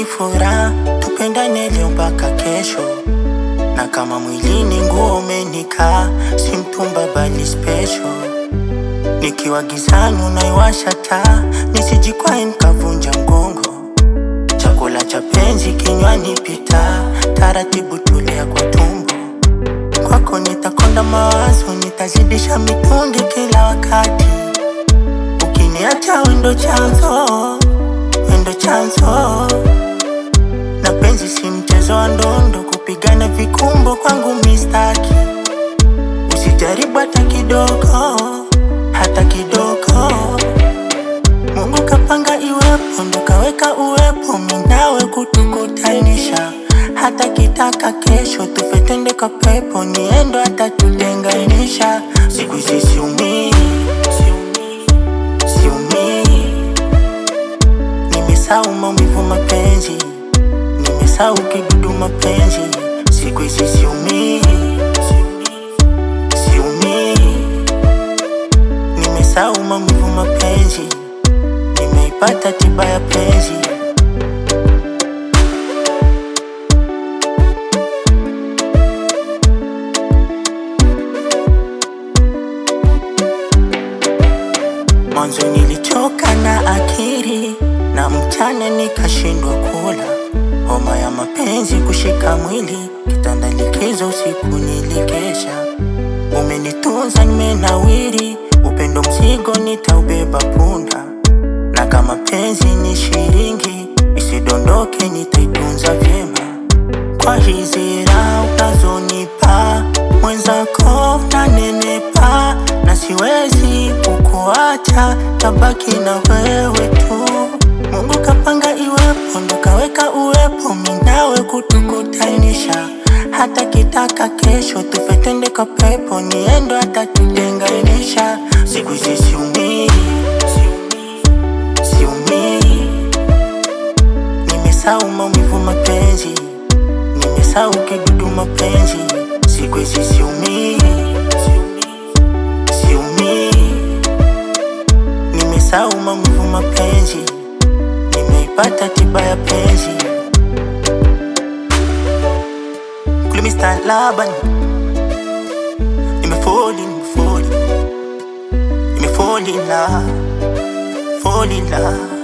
furaha, tupendane leo mpaka kesho, na kama mwilini nguo umenikaa, si mtumba bali special. Nikiwa gizani unaiwasha taa, nisijikwae nikavunja mgongo. Chakula cha penzi kinywani pita, taratibu tulia kwa tumbo. Kwako nitakonda mawazo, nitazidisha mitungi kila wakati. Ukiniacha wendo chanzo, wendo chanzo. Na penzi si mchezo wa ndondo, kupigana vikumbo kwangu mistaki. Usijaribu hata kidogo, hata kidogo. Mungu kapanga iwepo, ndo kaweka uwepo, minawe kutukutanisha. Hata kitaka kesho tufe twende kwa pepo, niendo hata tutenganisha. Siku hizi siumii, siumii, siumii. Nimesahau maumivu mapenzi, nimesahau kidudu mapenzi. Siku hizi siumii, siumii, siumii. Nimesahau maumivu mapenzi, nimeipata tiba ya penzi. Mwanzo nilichoka na akili na mchana nikashindwa kula, homa ya mapenzi kushika mwili, kitanda likizo, usiku nilikesha. Umenitunza nimenawiri, upendo mzigo nitaubeba punda, na kama penzi ni shilingi, isidondoke nitaitunza vyema. Kwa hizi raha unazonipa mwenzako nanenepa, na siwezi kukuacha, tabaki na wewe tu. Mungu kapanga iwepo, ndo kaweka uwepo, minawe kutukutanisha. Hata kitaka kesho tufe twende kwa pepo, niendo hata tutenganisha. Siku hizi siumii, siumii, siumii. Nimesahau maumivu mapenzi, nimesahau kidudu mapenzi. Siku hizi siumii, siumii, siumii. Nimesahau maumivu mapenzi, nimeipata tiba ya penzi. Kule Mr. Laban, nimefall in, fall in, nimefall in love, fall in love.